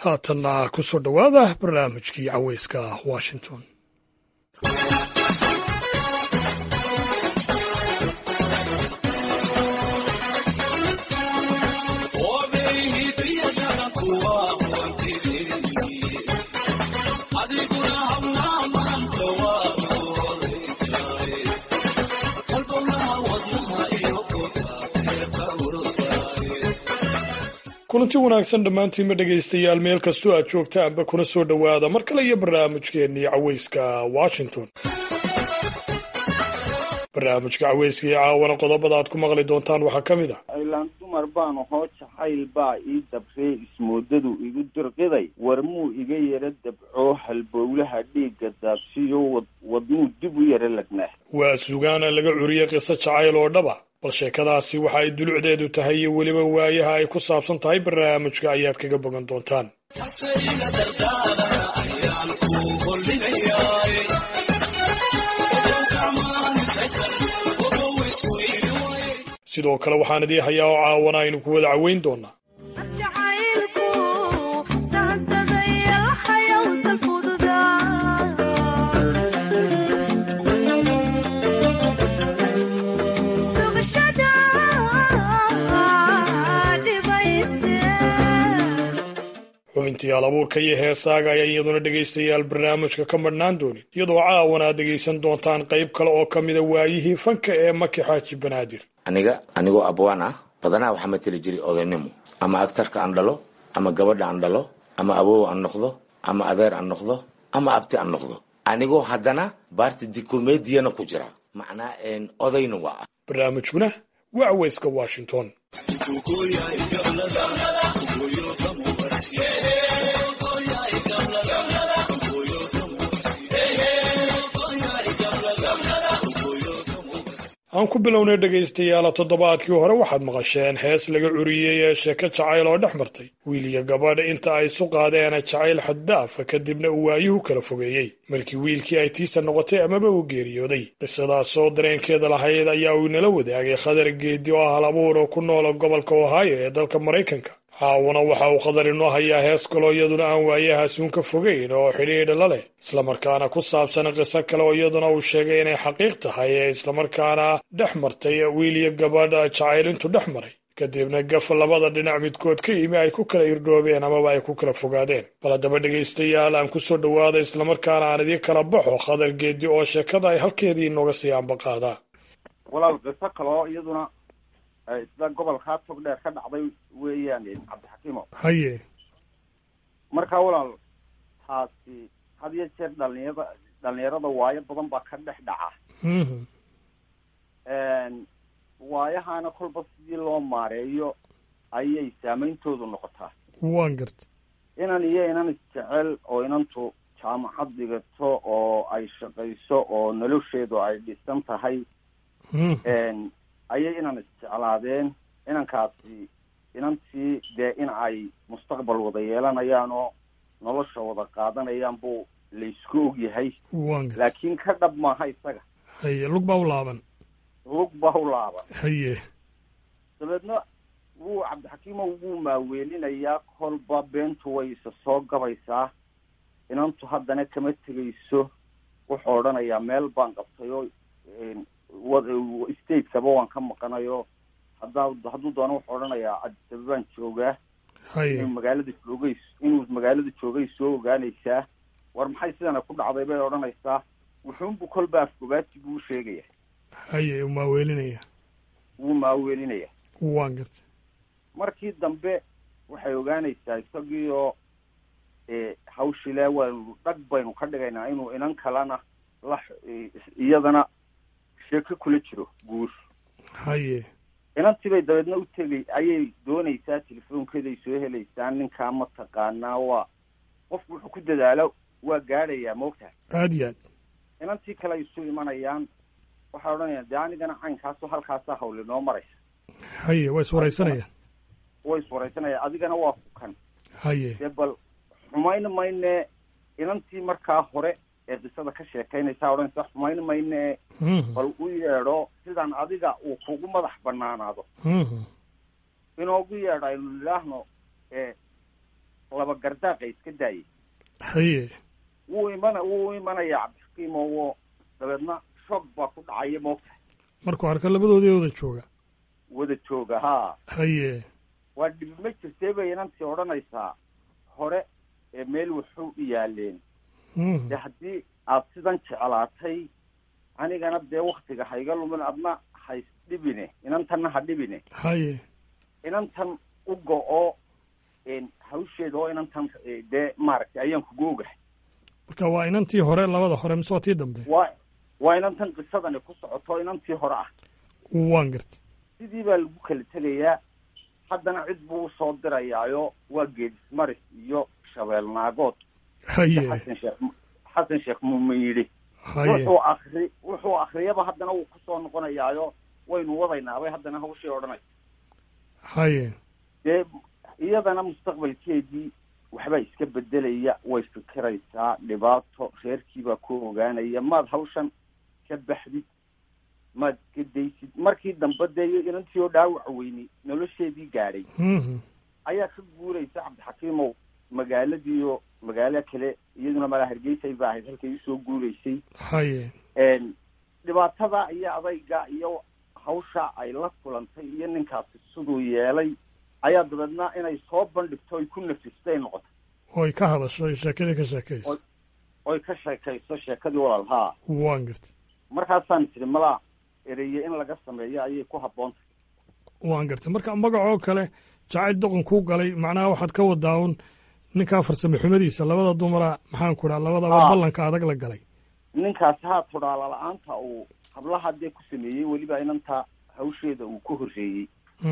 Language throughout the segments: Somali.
haatanna ku soo dhowaada barnaamijkii caweyska washington kulanti wanaagsan dhammaantiinma dhegaystayaal meel kastoo aad joogtaanba kuna soo dhowaada mar kale iyo barnaamijkeennii caweyska washington barnaamijka caweyska iyo caawana qodobada aad ku maqli doontaan waxaa ka mid a aylaan dumar baan ahoo jacayl baa ii dabree ismoodadu igu dirqiday warmuu iga yara dabcoo halbowlaha dhiigga daabsiyo wadmuu dib u yara lagnaa waa sugaana laga curiyey qiso jacayl oo dhaba bal sheekadaasi waxa ay dulucdeedu tahay iyo weliba waayaha ay ku saabsan tahay barnaamijka ayaad kaga bogan doontaan sidoo kale waxaan idii hayaa oo caawana aynu ku wada caweyn doonaa xubintii alabuurka iyo heesaaga ayaa iyaduna dhegaystayaal barnaamijka ka madhnaan doonin iyadoo caawana aad dhegaysan doontaan qayb kale oo ka mida waayihii fanka ee maki xaaji banaadir aniga anigoo abwaan ah badanaa waxaa mateli jiray odaynimo ama agtarka aan dhalo ama gabadha aan dhalo ama awow aan noqdo ama adeer aan noqdo ama abti aan noqdo anigoo haddana baarti dikomediyana ku jira macnaa odayna waa ah barnaamijkuna waa caweyska washington aan ku bilownay dhegaystayaala toddobaadkii hore waxaad maqasheen hees laga curiyey ee sheeko jacayl oo dhex martay wiil iyo gabadha inta ay isu qaadeen jacayl xaddaafa kadibna uu waayuhu kala fogeeyey markii wiilkii ay tiisa noqotay amaba uu geeriyooday qisadaasoo dareenkeeda lahayd ayaa uu inala wadaagay khadar geedi oo ah hal abuur oo ku noola gobolka ohaayo ee dalka maraykanka caawuna waxa uu qadar inoo hayaa hees kaloo iyaduna aan waayahaas uun ka fogeyn oo xidhiidha la leh islamarkaana ku saabsan qiso kale oo iyaduna uu sheegay inay xaqiiq tahay ee islamarkaana dhex martay wiil iyo gabadha jacayl intuu dhex maray kadibna gaf labada dhinac midkood ka yimi ay ku kala irdhoobeen amaba ay ku kala fogaadeen bal haddaba dhegaystayaal aan ku soo dhowaada islamarkaana aan idii kala baxo khadar geedi oo sheekada ay halkeedii inooga sii ambaqaadaa walaal qiso kaloo iyaduna sida gobolkaa tog dheer ka dhacday weeyaan cabdixakiimo haye markaa walaal taasi had iyo jeer dhalinyarada dhalinyarada waayo badan baa ka dhex dhaca waayahana kolba sidii loo maareeyo ayay saameyntoodu noqotaa waan garta inan iyo inan isjecel oo inantu jaamacad dhigato oo ay shaqayso oo nolosheedu ay dhisan tahay ayay inan isjeclaadeen inankaasi inantii dee in ay mustaqbal wada yeelanayaan oo nolosha wada qaadanayaan buu laysku og yahay laakiin ka dhab maaha isaga haye lug baa u laaban lug baa u laaban haye dabeedna wuu cabdixakiimo wuu maaweelinayaa kolba beentu way isa soo gabaysaa inantu haddana kama tegayso wuxuu odhanayaa meel baan qabtay oo stateskaba waan ka maqanayo haddaa hadduu doono wuxuu odhanayaa adisaba baan joogaa inuu magaalada joogay inuu magaalada joogay soo ogaanaysaa war maxay sidana ku dhacday bay odhanaysaa wuxuunbu kolba afgobaati buu sheegaya haye uu maaweelinaya wuu maaweelinaya waan garta markii dambe waxay ogaanaysaa isagii oo hawshile waynu dhag baynu ka dhigaynaa inuu inan kalena la iyadana sheeko kula jiro guur haye inantii bay dabeedna u tegay ayay doonaysaa telefoonkeeday soo helaysaa ninkaa ma taqaanaa waa qofku wuxuu ku dadaalo waa gaadhayaa maogtahay aad iyo aad inantii kale ay isu imanayaan waxay odhanayaan dee anigana caynkaasoo halkaasaa hawli noo maraysa haye waa iswaraysanayaan way iswaraysanayaan adigana waa ku kan haye dee bal xumayn mayne inantii markaa hore ee qisada ka sheekaynaysaa odhanaysa xumayn mayne bal u yeedho sidaan adiga uu kugu madax banaanaado inoogu yeedho aynu nidhaahno laba gardaaqa iska daayay haye wuu imana wuu imanaya cabdixakiim oo dabeedna shoog baa ku dhacaya moogtahay markuu arka labadoodii wada jooga wada jooga haa haye waa dhibi ma jirtee bay inantii odhanaysaa hore ee meel wuxuu u yaaleen dee haddii aad sidan jeclaatay anigana dee waktiga hayga lumin adna hays dhibine inantanna ha dhibine haye inantan u go-o hawsheeda oo inantan dee maaragtay ayaan kugu ogahay marka waa inantii hore labada hore mise waa tii dambe waa waa inantan qisadani ku socoto inantii hore ah waan garta sidii baa lagu kala tegayaa haddana cid buu usoo dirayaayo waa geedismaris iyo shabeel naagood haye xasan sheekh xasan sheekh muumin yidhi haye wuxuu akri wuxuu akriyaba haddana wuu kusoo noqonayaayo waynu wadaynaabay haddana hawshii odhanaysa haye dee iyadana mustaqbalkeedii waxbaa iska bedelaya way fikiraysaa dhibaato reerkiibaa ku ogaanaya maad hawshan ka baxdid maad ka daysid markii dambe dee inantii oo dhaawac weyni nolosheedii gaadhay ayaa ka guuraysa cabdixakiimow magaaladiiyo magaalo kale iyaduna malaa hargeysay ba ahayd halkay usoo guuraysay haye dhibaatada iyo adayga iyo hawsha ay la kulantay iyo ninkaasi siduu yeelay ayaa dabeedna inay soo bandhigto ay ku nafistay noqotay oy ka hadasho oy sheekadii ka sheekayso oy ka sheekayso sheekadii walaal haa waan garta markaasaan tiri malaa ereye in laga sameeyo ayay ku habboontahay waan garta marka magacoo kale jacayl doqon kuu galay macnaha waxaad ka wadaa un ninkaa farsamo xumadiisa labada dumara maxaan ku dhaha labadaba ballanka adag la galay ninkaasi haa tudhaala la-aanta uu hablaha dee ku sameeyey weliba inanta hawsheeda uu ku horreeyey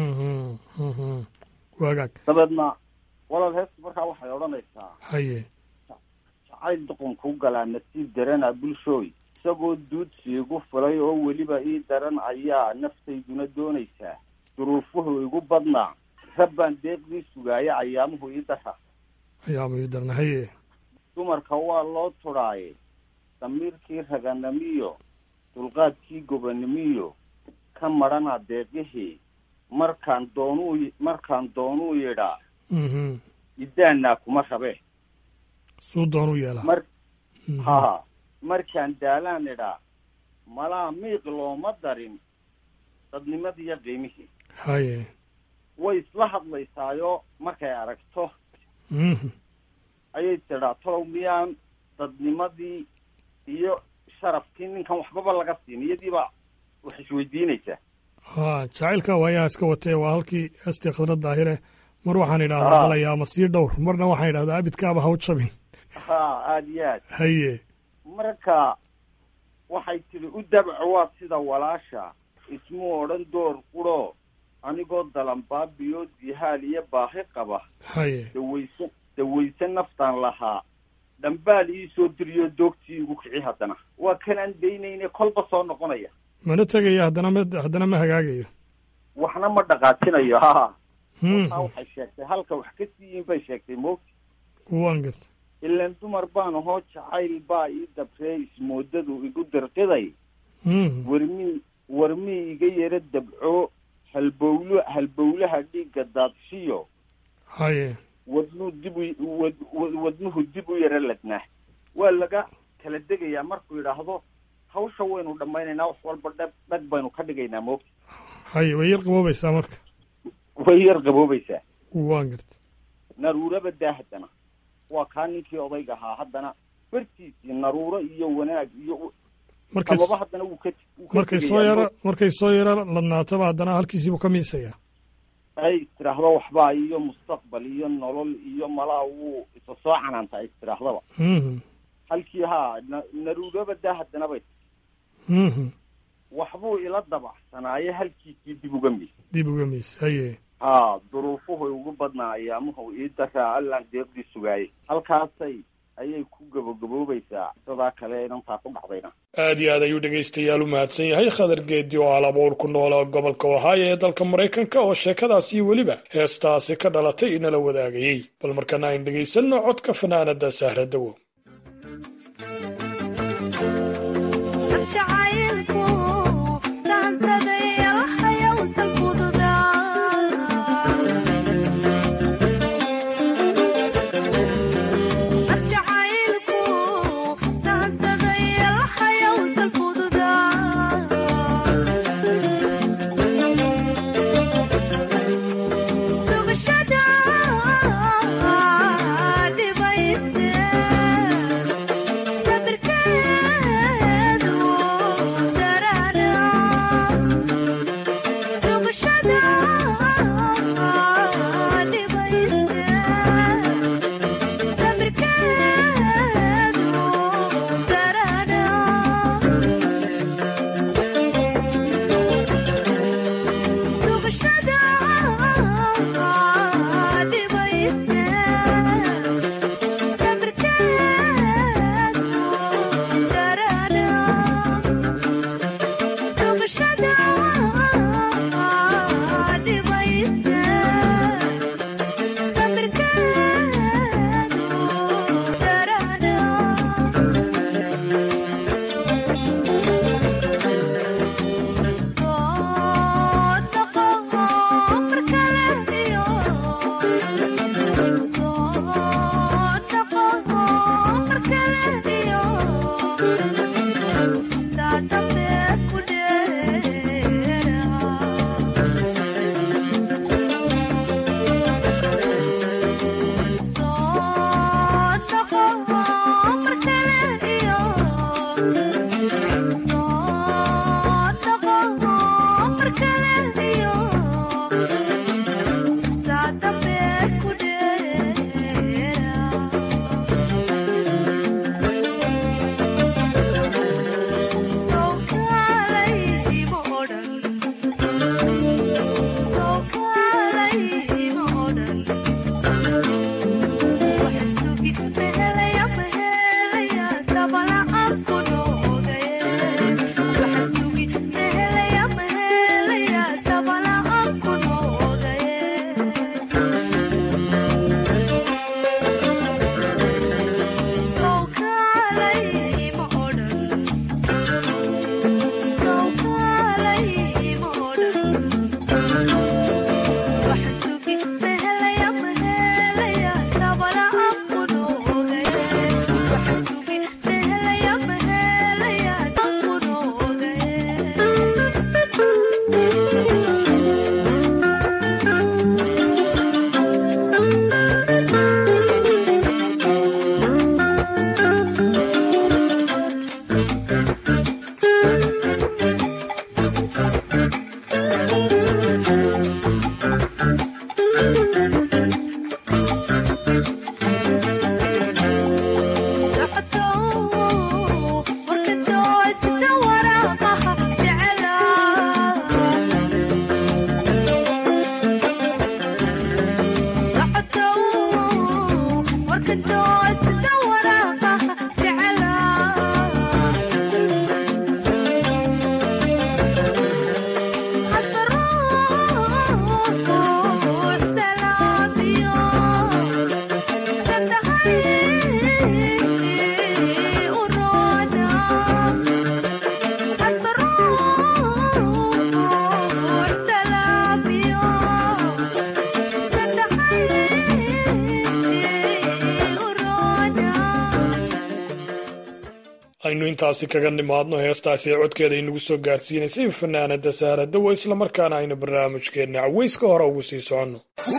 waagaag dabeedna walaal heesta markaa waxay odhanaysaa haye jacayl doqon kuu galaa nasiib darana bulshooy isagoo duudsi igu fulay oo weliba ii daran ayaa naftayduna doonaysaa duruufuhu igu badnaa rabbaan deeqdii sugaaya ayaamuhu ii dara ayaamu ii darna haye dumarka waa loo tudhaaye damiirkii raganimiyo dulqaadkii gobanimiyo ka madhana deeqihii markaan doonuu markaan doonuu yidhaa idaanaa kuma rabe suu doonuu yeelaa mar ha markaan daalaan idhaa malaa miiq looma darin dadnimadiiyo qiimihii haye way isla hadlaysaayo markay aragto ayay tidhaa tolow miyaan dadnimadii iyo sharafkii ninkan waxbaba laga siin iyadiiba wax isweydiinaysaa ha jacaylka waayaha iska watee waa halkii heestii khadra daahire mar waxaan idhahdaa malaya ama sii dhowr marna waxaan idhahdaa abidkaaba haw jabin ha aada iyo aad haye marka waxay tidhi u dabco waa sida walaasha ismuu odhan door quro anigoo dalanbaabiyo dihaal iyo baahi qaba haye dawayse dawayse naftaan lahaa dhambaal ii soo diriyo doogtii igu kici haddana waa kanaan daynayne kolba soo noqonaya mana tegayo haddana ma haddana ma hagaagayo waxna ma dhaqaajinayo ha wataa waxay sheegtay halka wax ka siiyin bay sheegtay moogti waan garta ilaan dumar baan ahoo jacayl baa ii dabree ismoodadu igu dirqiday warmii warmii iga yaro dabco halbowlo halbowlaha dhiigga daadshiyo haye wadnuu dib u wad wadnuhu dib u yaro ladnaa waa laga kala degayaa markuu yidhaahdo hawsha waynu dhammaynaynaa wax walba dhag dhag baynu ka dhigaynaa moogta haye way yar qaboobaysaa marka way yar qaboobaysaa waan garta naruuraba daa haddana waa kaa ninkii odayga ahaa haddana bartiisii naruuro iyo wanaag iyo markay amaba haddana wuu ka markay soo yaro markay soo yaro ladnaataba haddana halkiisiibuu ka miisayaa ay istiraahdo waxbaa iyo mustaqbal iyo nolol iyo malaa wuu isa soo canaanta ay istirahdaba halkii haa na naruuraba daa haddana bay waxbuu ila dabacsanaaye halkiisii dib uga mis dib uga miis haye haa duruufuhu ugu badnaa ayaamuhu ii daraa allaan deeqdii sugaayay halkaasay ayay ku gabogaboobaysaa sidaa kale inantaa ku dhacdayna aad iyo aad ayuu dhegaystayaal u mahadsan yahay khadar geedi oo alabuur ku noola gobolka ohaayo ee dalka maraykanka oo sheekadaasi weliba heestaasi ka dhalatay inala wadaagayey bal markana ayn dhegaysanno codka fanaanada sahra dawo aynu intaasi kaga nimaadno heestaasi ee codkeeda inagu soo gaarsiinaysay fanaanada saara dawo islamarkaana aynu barnaamijkeenna caweyska hore ugu sii soconno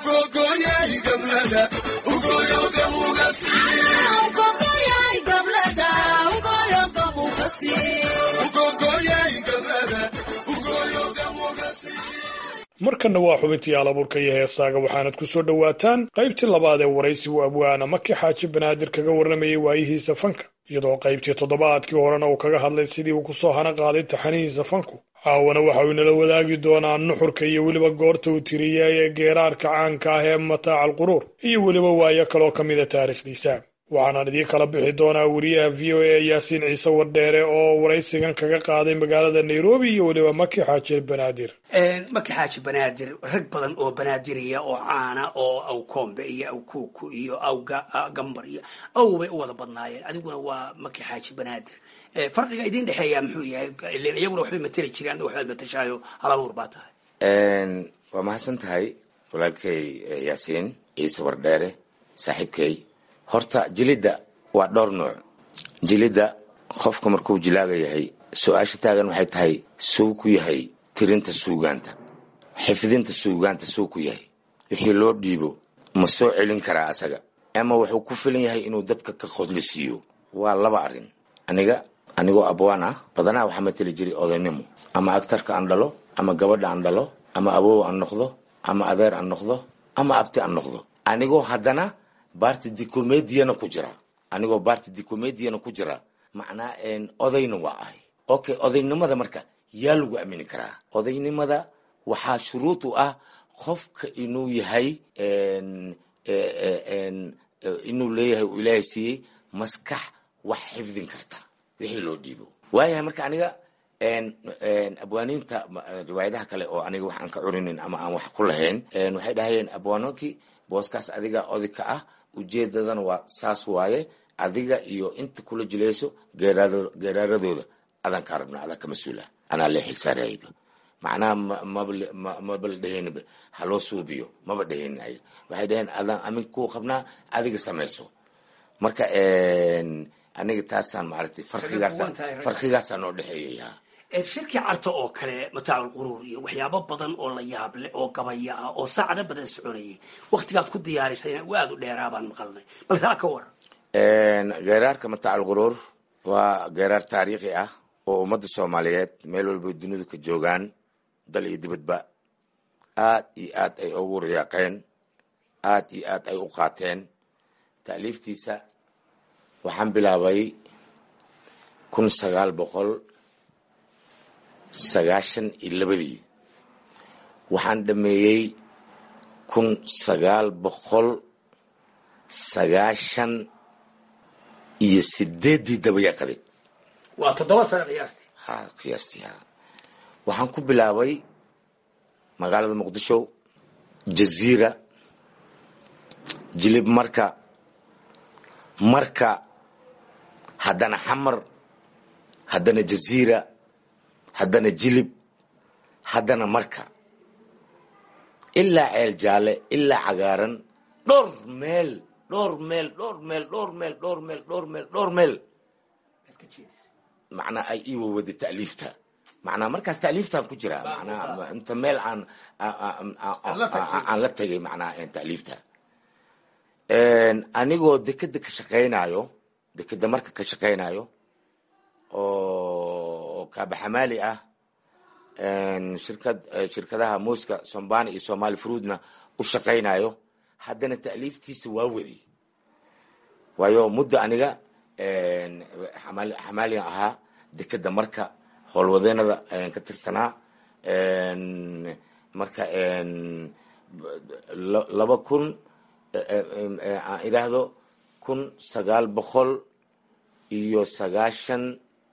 markanna waa xubintii alabuurka iyo heesaaga waxaanad ku soo dhowaataan qaybtii labaad ee waraysigu abwaana maki xaaji banaadir kaga warramayay waayihiisa fanka iyadoo qaybtii toddobaadkii horena uu kaga hadlay sidii uu kusoo hana qaaday taxanihiisa fanku caawana waxa uu inala wadaagi doonaa nuxurka iyo weliba goorta uu tiriyay ee geeraarka caanka ah ee mataaca alquruur iyo weliba waayo kaloo ka mida taariikhdiisa waxaanaan idiin kala bixi doonaa wariyaha v o a yaasiin ciise wardheere oo waraysigan kaga qaaday magaalada nairobi iyo weliba maki xaaji banaadir maki xaaji banaadir rag badan oo banaadiriya oo caana oo aw koombe iyo aw kuuku iyo aw gambar iyo aw bay u wada badnaayeen adiguna waa maki xaaji banaadir farqiga idin dhexeeya muxuu yahay ilen iyaguna waxbay mateli jireen adna waxbaad matashaayo halabuur baa tahay waa mahadsan tahay walaalkay yaasiin ciise wardheere saaxiibkay horta jilidda waa dhowr nooc jilidda qofka markuu jilaaga yahay su-aasha taagan waxay tahay suu ku yahay tirinta suugaanta xifdinta suugaanta suu ku yahay wixii loo dhiibo ma soo celin karaa asaga ama wuxuu ku filan yahay inuu dadka ka qodlisiiyo waa laba arrin aniga anigoo abwaan ah badanaa waxaa mateli jiray odaynimo ama agtarka aan dhalo ama gabadha aan dhalo ama awow aan noqdo ama adeer aan noqdo ama abti aan noqdo anigoo haddana barti dicomediana ku jira anigoo barti dicomediana ku jira macnaa odayna waa ahay okay odaynimada marka yaa lagu aamini karaa odaynimada waxaa shuruud u ah qofka inuu yahay inuu leeyahay uu ilaahay siiyey maskax wax xifdin karta wixii loo dhiibo waayahay marka aniga abwaaniinta riwaayadaha kale oo aniga wax aan ka curinin ama aan wax ku lahayn waxay dhahayeen abwaanonkii booskaas adiga oday ka ah ujeedadana waa saas waaye adiga iyo inta kula jilayso geeraaradooda adaan kaa rabna adaan ka mas-uula anaa lee xilsaarayba macnaha maba la dheheenba haloo suubiyo maba dheheenin ay waxay dhaheen adaan amin kuu qabnaa adiga samayso marka aniga taasaan maaragtay farqigaasa farqigaasaa noo dhexeeyaya shirkii carta oo kale mataacu lquruur iyo waxyaabo badan oo la yaab leh oo gabaya ah oo saacado badan soconayay waktigaad ku diyaarisayna aad u dheeraa baan maqalnay bal taa ka waran geeraarka mataac alquruur waa geeraar taariikhi ah oo ummadda soomaaliyeed meel walba dunidu ka joogaan dal iyo dibadba aad iyo aad ay ugu riyaaqeen aad iyo aad ay u qaateen taaliiftiisa waxaan bilaabay kun sagaal boqol sagaashan iyo labadii waxaan dhameeyey kun sagaal boqol sagaashan iyo sideeddii dabayaqadeed waa toddoba sano qiyaastii ha qiyaastii ha waxaan ku bilaabay magaalada muqdisho jaziira jilib marka marka haddana xamar haddana jaziira haddana jilib haddana marka ilaa ceel jaalle ilaa cagaaran dhowr meel dhowr meel dhowr meel dhowr meel dhowr meel dhowr meel dhowr meel macnaa ay ii wawada ta'liifta macnaa markaas ta'liiftaan ku jiraa macnaa inta meel aan aan la tegay macnaa ta'liifta anigoo dekeda ka shaqaynayo dekeda marka ka shaqaynayo oo kaabaxamaali ah shirkad shirkadaha muuska sombani iyo somali fruudna u shaqaynayo haddana ta'liiftiisa waa waday waayo muddo aniga xamaaligan ahaa dekeda marka howlwadeenada ayaan ka tirsanaa marka laba kun aan idhaahdo kun sagaal boqol iyo sagaashan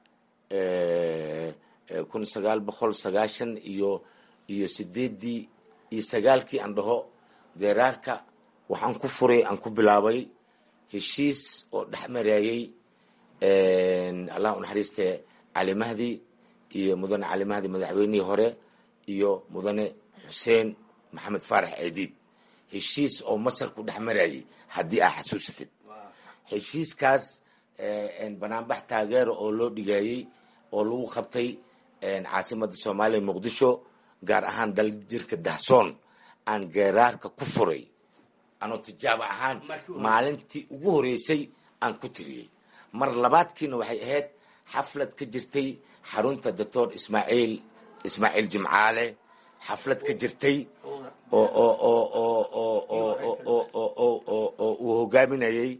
kun sagaal boqol sagaashan iyo iyo sideeddii iyo sagaalkii aan dhaho geeraarka waxaan ku furay aan ku bilaabay heshiis oo dhex mareeyey allah u naxariiste cali mahdi iyo mudane cali mahdi madaxweynihii hore iyo mudane xuseen maxamed faarax ceediid heshiis oo masar ku dhex marayay haddii aa xasuusatid heshiiskaas banaanbax taageero oo loo dhigeeyey oo lagu qabtay caasimada soomaaliya muqdisho gaar ahaan dal jirka dahsoon aan geeraarka ku furay anoo tijaabo ahaan maalintii ugu horeysay aan ku tiriyey mar labaadkiina waxay ahayd xaflad ka jirtay xarunta doctor ismaaciil ismaaciil jimcaale xaflad ka jirtay oo oo oo oo oo oo oo oo oo oo oo uu hogaaminayey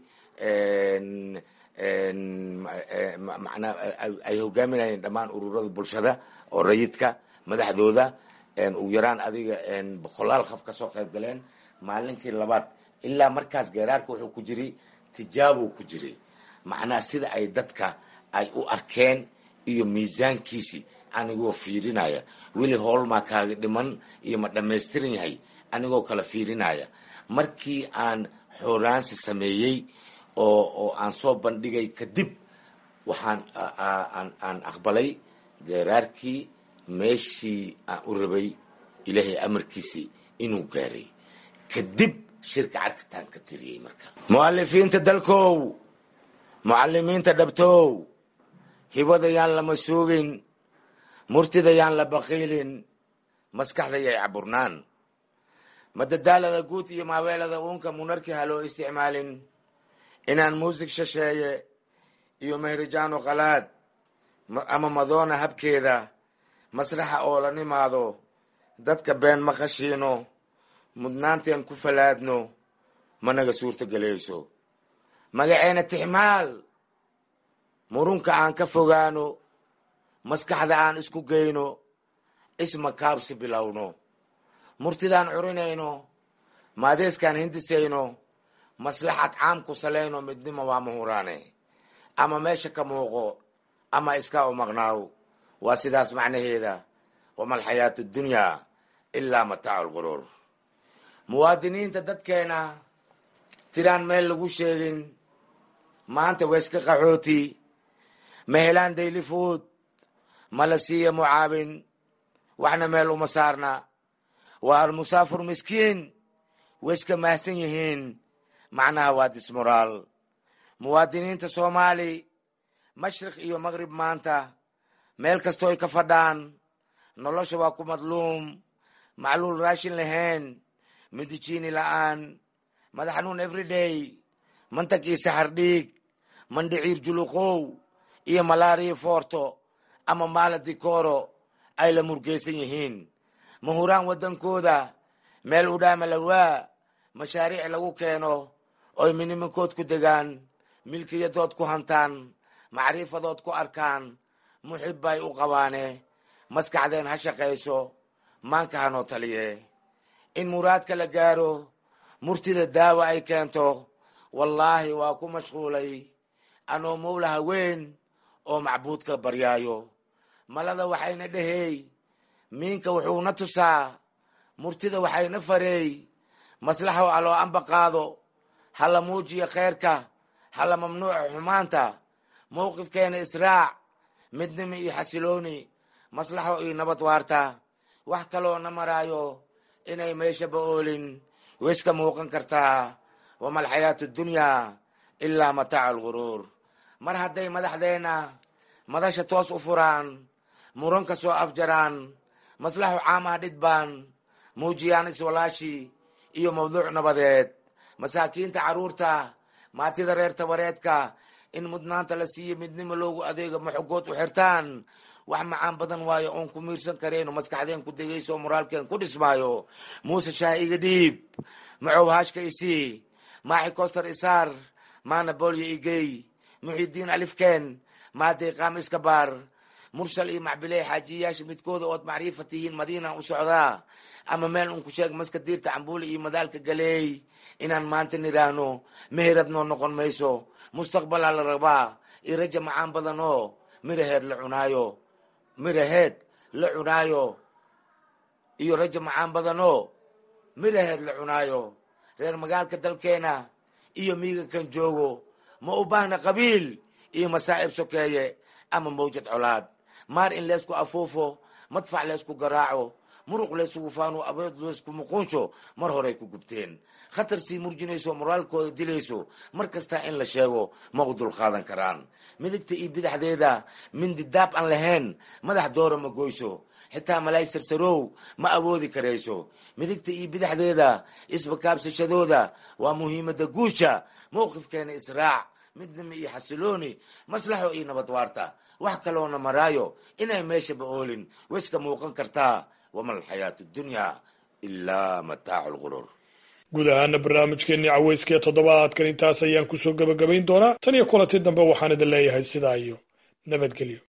macnaa ay hogaaminayeen dhammaan ururada bulshada oo rayidka madaxdooda ugu yaraan adiga boqolaal qof kasoo qayb galeen maalinkii labaad ilaa markaas geeraarka wuxuu ku jiray tijaabo ku jiray macnaha sida ay dadka ay u arkeen iyo miisaankiisi anigoo fiirinaya weli hoolmaa kaaga dhiman iyo ma dhammaystiran yahay anigoo kala fiirinaya markii aan xooraansi sameeyey oo oo aan soo bandhigay kadib waxaan aan aqbalay geeraarkii meeshii aan u rabay ilaahay amarkiisii inuu gaaray kadib shirka carkataan ka tiriyey marka mu'alifiinta dalkow mucalimiinta dhabtow hibada yaan lama suugin murtida yaan la baqiilin maskaxda yay caburnaan madadaalada guud iyo maaweelada uunka munarki ha loo isticmaalin inaan muusig shasheeye iyo mehrijaano qalaad ama madoona habkeeda masraxa oo la nimaado dadka been ma qashiino mudnaanteen ku falaadno managa suurta gelayso magaceena tixmaal murunka aan ka fogaano maskaxda aan isku geyno isma kaabsi bilowno murtidaan curinayno maadeeskaan hindisayno maslaxad caam ku salayno midnimo waa mahuraane ama meesha ka muuqo ama iska u maqnaaw waa sidaas macnaheeda wama alxayaatu dunyaa ilaa mataacu lquruur muwaadiniinta dadkeena tiraan meel lagu sheegin maanta wayska qaxooti ma helaan dayli fuud mala siiya mucaawin waxna meel uma saarna waa almusaafur miskiin wayska mahsan yihiin macnaha waa dismoraal muwaadiniinta soomaali mashriq iyo maqrib maanta meel kastoo ay ka fadhaan nolosha waa ku madluum macluul raashin lahayn midijiini la'aan madax xanuun everyday mantag iyo saxar dhiig mandhiciir juluqow iyo malaariya foorto ama maala dikooro ay la murgaysan yihiin mahuraan waddankooda meel udhaama lawaa mashaariic lagu keeno oy miniminkood ku degaan milkiyadood ku hantaan macriifadood ku arkaan muxib bay u qabaane maskaxdeen ha shaqayso maanka hanoo taliye in muraadka la gaaro murtida daawa ay keento wallaahi waa ku mashquulay anoo mowlaha weyn oo macbuudka baryaayo malada waxayna dhehey miinka wuxuuna tusaa murtida waxayna fareey maslaxa aloo amba qaado hala muujiyo kheyrka hala mamnuuca xumaanta mowqifkeena israac midnimo iyo xasilooni maslaxo iyo nabad waarta wax kaloo na maraayo inay meeshaba oolin wayska muuqan kartaa wama alxayaatu dunyaa ilaa mataacu alguruur mar hadday madaxdeenna madasha toos u furaan muran ka soo afjaraan maslaxo caamaha dhidbaan muujiyaan iswalaashi iyo mawduuc nabadeed masaakiinta carruurta maatida reer tabareedka in mudnaanta la siiyo midnimo loogu adeego maxogood u xirtaan wax macaan badan waayo oon ku miirsan karayno maskaxdeen ku degayso moraalkeen ku dhismaayo muuse shaah iga dhiib macow haashka isii maaxi koster isaar maana boolyo igey muxidiin alifkeen maaday qaam iska baar mursal iyo macbiley xaajiyayaasha midkooda ood macriifa tihiin madiinaan u socdaa ama meel un ku sheeg maska diirta cambuule iyo madaalka galeey inaan maanta nidhaahno meherad noo noqon mayso mustaqbalaa la rabaa iyo raja macaan badan oo miraheed la cunaayo miraheed la cunaayo iyo raja macaan badan oo miraheed la cunaayo reer magaalka dalkeena iyo miiga kan joogo ma u baahna qabiil iyo masaa'ib sokeeye ama mawjad colaad maar in leysku afuufo madfac leysku garaaco muruq laysugu faano abeed laysku muquunsho mar horey ku gubteen khatar sii murjinayso moraalkooda dilayso mar kastaa in la sheego ma u dulqaadan karaan midigta iyo bidaxdeeda mindi daab aan lahayn madax doora ma goyso xitaa malaay sarsarow ma awoodi karayso midigta iyo bidaxdeeda isbakaabsashadooda waa muhiimadda guusha mowqifkeena israac midnimo iyo xasilooni maslaxo iyo nabad waarta wax kaloona maraayo inay meeshaba oolin wayska muuqan kartaa wama alxayaatu dunyaa ilaa mataacu lguruur guud ahaana barnaamijkeennii caweyska ee toddobaadkan intaas ayaan kusoo gebagabayn doonaa tan iyo kulanti dambe waxaan idin leeyahay sidaa iyo nabadgelyo